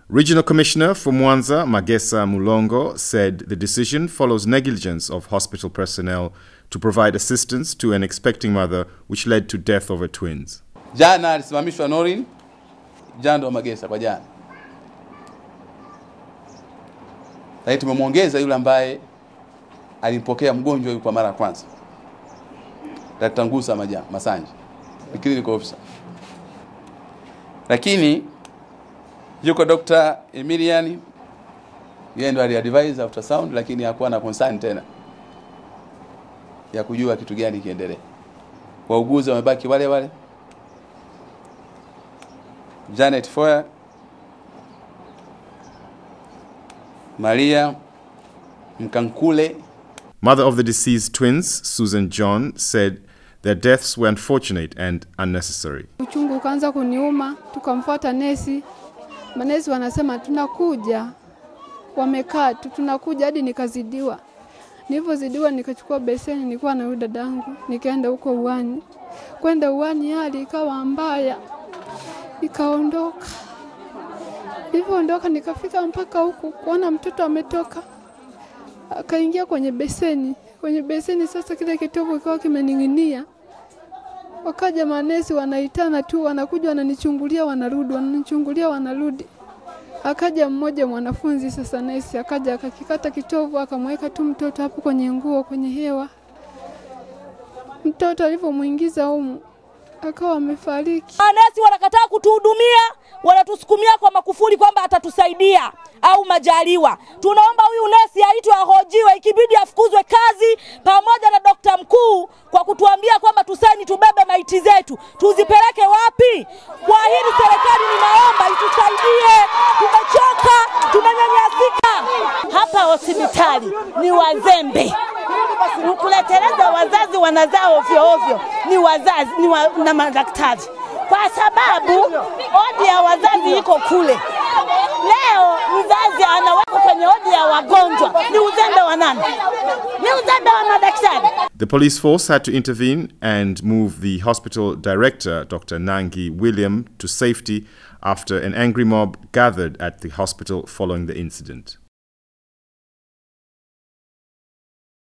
Regional Commissioner for Mwanza, Magesa Mulongo, said the decision follows negligence of hospital personnel to provide assistance to an expecting mother, which led to death of her twins. Jana alisimamishwa Norin Jando Magesa kwa jana, lakini tumemwongeza yule ambaye alimpokea mgonjwa huyu kwa mara ya kwanza, Dr. Ngusa Maja Masanje, ni clinical officer, lakini yuko Dr. Emilian, yeye ndo aliadvise ultrasound, lakini hakuwa na concern tena ya kujua kitu gani kiendelee. Wauguzi wamebaki wale wale. Janet Foya, Maria Mkankule. Mother of the deceased twins, Susan John, said their deaths were unfortunate and unnecessary. Uchungu ukaanza kuniuma, tukamfuata nesi. Manesi wanasema tunakuja, wamekaa tu, tunakuja hadi nikazidiwa. Nilivyozidiwa nikachukua beseni, nilikuwa na huyu dadangu, nikaenda huko uani. Kwenda uani, hali ikawa mbaya, nikaondoka. Nilivyoondoka nikafika mpaka huku kuona mtoto ametoka, akaingia kwenye beseni. Kwenye beseni sasa, kile kitovu kikawa kimening'inia. Wakaja manesi wanaitana tu, wanakuja wananichungulia, wanarudi, wananichungulia, wanarudi. Akaja mmoja mwanafunzi sasa, nesi akaja akakikata kitovu, akamweka tu mtoto hapo kwenye nguo, kwenye hewa. Mtoto alivyomwingiza humu akawa amefariki. Manesi wanakataa kutuhudumia, wanatusukumia kwa makufuri kwamba atatusaidia au Majaliwa. Tunaomba huyu nesi aitwe ahojiwe, ikibidi afukuzwe kazi pamoja na dokta mkuu kwa kutuambia kwamba tusaini, tubebe maiti zetu, tuzipeleke wapi? Kwa hili serikali ninaomba itusaidie, tumechoka, tunanyanyasika. Hapa hospitali ni wazembe kuleteleza wazazi wanazaa ovyo ovyo, ni wazazi ni wa, na madaktari, kwa sababu odi ya wazazi iko kule. Leo mzazi anawekwa kwenye odi ya wagonjwa, ni uzembe wa nani? Ni uzembe wa madaktari. The police force had to intervene and move the hospital director, Dr. Nangi William, to safety after an angry mob gathered at the hospital following the incident.